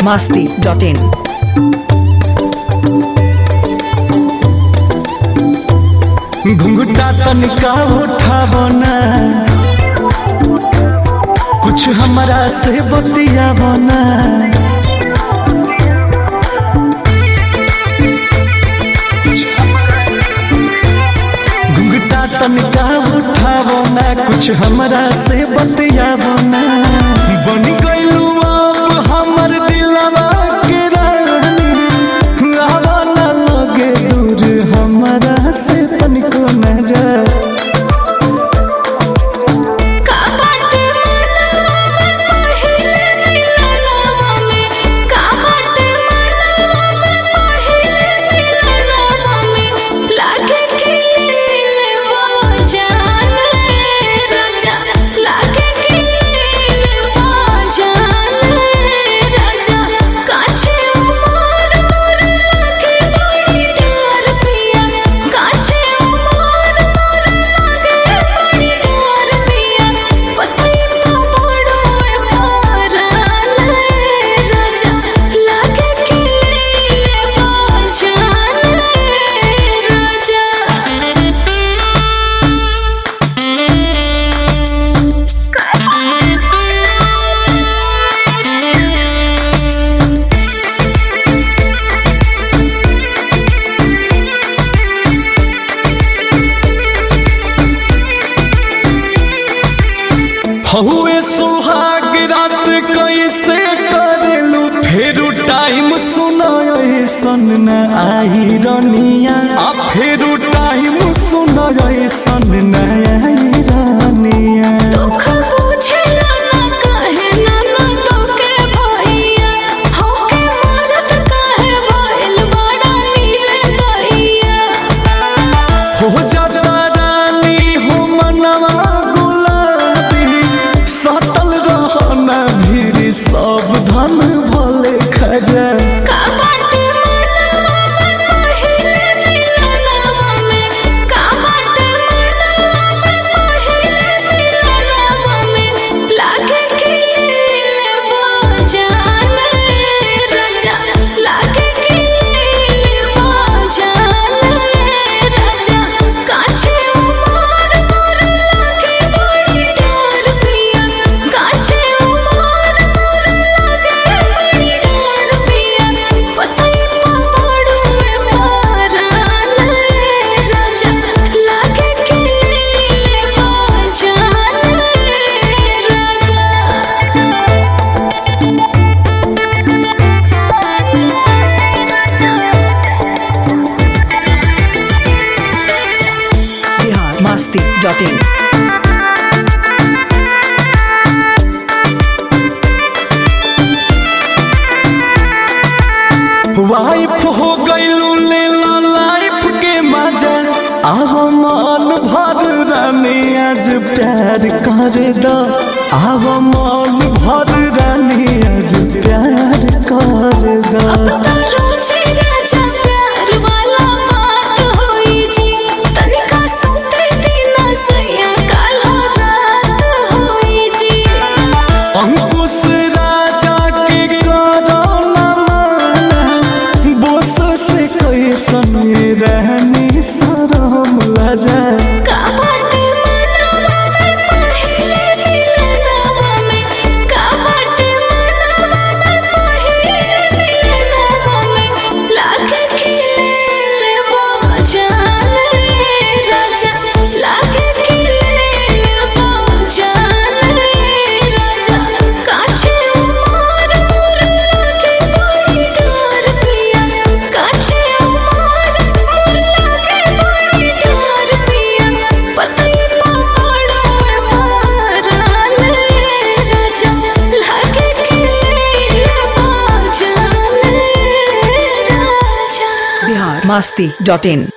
masti.in. घुंघटा तनिका उठावना कुछ हमरा से बतियावना घुंघटा तनिका उठावना कुछ हमरा से बतियावना बन गइलू आप हमर दिलवा के रानी आवा ना लगे दूर हमरा से तनिको न जा काबाट मनवा में पहिले मिलनवा में काबाट मनवा में पहिले मिलनवा में लागे खिले वो जान राजा लागे खिले वो जान राजा काछे उमर मोर लागे बड़ी डर पिया काछे उमर मोर लागे बड़ी डर पिया पति पड़ो पारन राजा लागे खिले वो जान राजा हहुए सुहाग रात कैसे करेलू फेरू टाइम सुनाय सन न आई रनिया आ फेरू टाइम सुनाय सन न आई रनिया दुख बुझेला ना काहे नाना तोके भैया होके मरत काहे भइल बड़ा नीले दैया हो जाता रानी हो मनवा गुलाबी सतल रहना भीड़ सब धन भले खजा काबाट मनवा में पहिले मिलनवा में काबाट मनवा में पहिले मिलनवा में लागे खिले वो जान राजा लागे खिले वो जान राजा काछे उमर मोर लागे बड़ी डर पिया काछे उमर मोर लागे बड़ी डर पिया पति पड़ो पारन राजा लागे खिले वो जान Bihar masti.in. वाइफ हो गईलू लेला लाइफ के मजा आव मन भर रानी आज प्यार कर दो आव मन भर रानी आज प्यार कर दो रोजे राजा प्यार वाला बात होई जी तनिका सुते दिन सैया कालो रात होई जी अंकुश राजा के करो न माना बोस से कैसन रहनी शरम लजा काबाट मनवा में पहिले मिलनवा में काबाट मनवा में पहिले मिलनवा में लागे खिले वो जान राजा लागे खिले वो जान राजा काछे उमर मोर लागे बड़ी डर पिया काछे उमर मोर लागे बड़ी डर पिया पति पड़ो पारन राजा लागे खिले वो जान राजा Bihar masti.in.